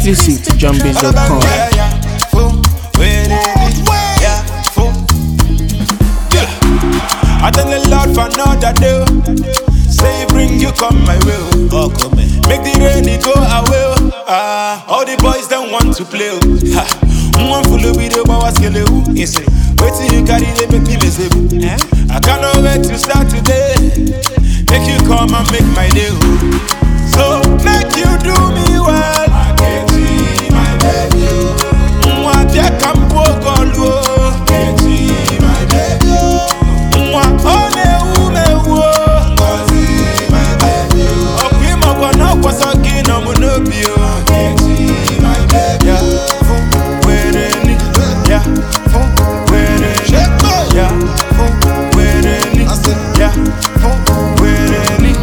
Exclusive to JohnBase.com. Yeah, yeah, fool, where they be? Yeah, fool. Yeah. I thank the Lord for another day. Say bring you come my way. Oh, come Make the rainy go away. oh. Ah, all the boys don't want to play. oh. Ha. One full of video, but what's killing you? Yes, Wait till you carry they make me miserable. I cannot wait to start today. Make you come and make my day. oh. So make you do me well. I get you, my baby. Mwa bia kampo golu. Get you, my baby. Mwa one ume wo. Ngozi, my baby. Okwi magwana kwa soki na munobi o. Get you, my baby. Yeah, fun were ni. Yeah, fun were ni. Yeah, fun were ni. Yeah, fun were ni.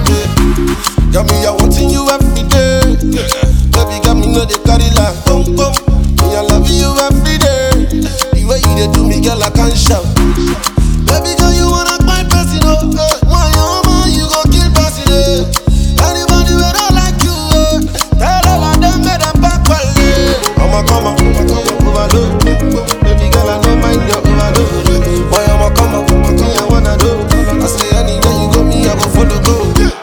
Got me, I wanting you every day. Baby, got me, know they carry like boom, boom. Me, I love you every day. The way you they do me, girl, I can't shout. Baby, girl, you wanna my person, oh. eh. Why, oh, man, you go kill person, eh. Anybody who don't like you, eh. Tell all of them, make them back, well, eh. I'ma come up, I'ma come up, overload. Baby, girl, I don't mind your overload. Boy, I'ma come up, me, I wanna do. I say, anywhere you go, me, I go follow, go.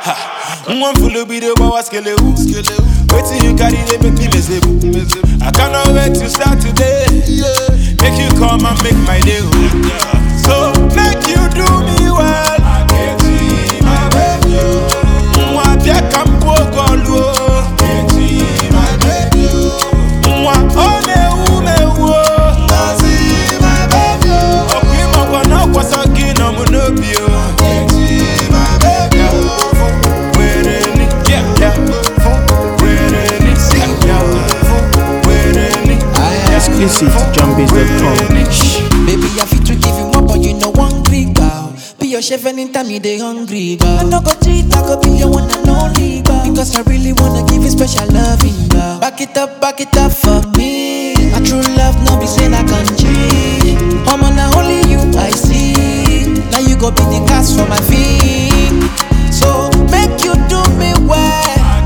One full of video, but what's killing you? Wait till you carry they make me miserable. I cannot wait to start today. Make you come and make my day. oh. So make you do me well. I get you, my baby. Mwa bia kampo golu. Get you, my baby. Mwa one ume wo. Ngozi, my baby. Okwi magwana kwa soki na munobi o. Get you, my baby. Fun were ni. Yeah, yeah. Fun were ni. Yeah, fun were ni. Yeah, Exclusive to fun JohnBase.com. were ni. Baby, I fit to give you more, but you know one Greek girl. Be your chef anytime you dey hungry, girl. I no go cheat, I go be your one and only, girl. Because I really wanna give you special loving, girl. Back it up, back it up for me. A true love, no be say I can cheat. I'm on only you I see. Now you go be the cast for my feet. So make you do me well.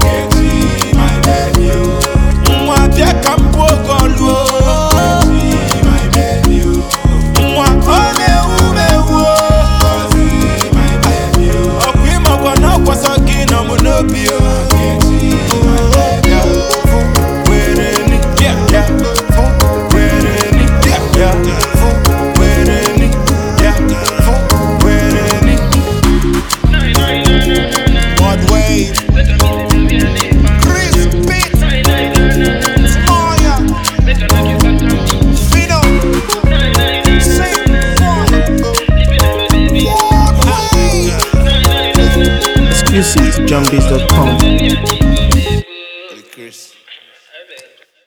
Mwa bia kampo golu. Mwa one ume wo. Okwi magwana kwa soki na munobi o. Yeah, fun were ni. Yeah, yeah. Fun were ni. Yeah, yeah. Fun were ni. Yeah, fun were ni. Mud wave. Chris Pitt. Moya. Fido. Sing one. Exclusive to JohnBase.com.